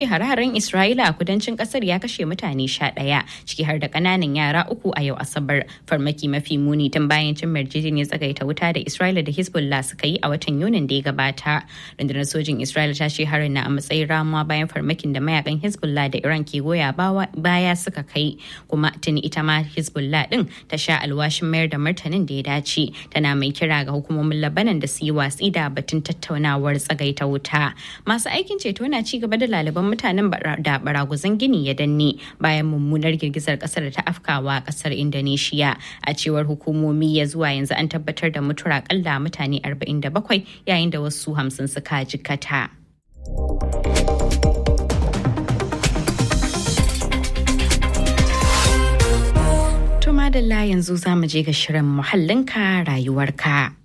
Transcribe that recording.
hare-haren Isra'ila a kudancin kasar ya kashe mutane sha ɗaya ciki har da ƙananan yara uku a yau Asabar. Farmaki mafi muni tun bayan cin yarjejeniyar tsagaita wuta da Isra'ila da Hezbollah suka yi a watan Yunin da ya gabata. Rundunar sojin Isra'ila ta ce harin na a matsayin ramuwa bayan farmakin da mayakan Hezbollah da Iran ke goya baya suka kai. Kuma tuni ita ma Hezbollah din ta sha alwashin mayar da martanin da ya dace. Tana mai kira ga hukumomin Labanan da su yi watsi da batun tattaunawar tsagaita wuta. Masu aikin ceto na ci gaba da laliban mutanen da baraguzan gini ya danne bayan mummunar girgizar kasar da ta afkawa kasar indonesia a cewar hukumomi ya zuwa yanzu an tabbatar da mutuwar akalla mutane 47 yayin da wasu hamsin suka jikata. To madalla yanzu za mu je ga shirin muhallinka rayuwarka.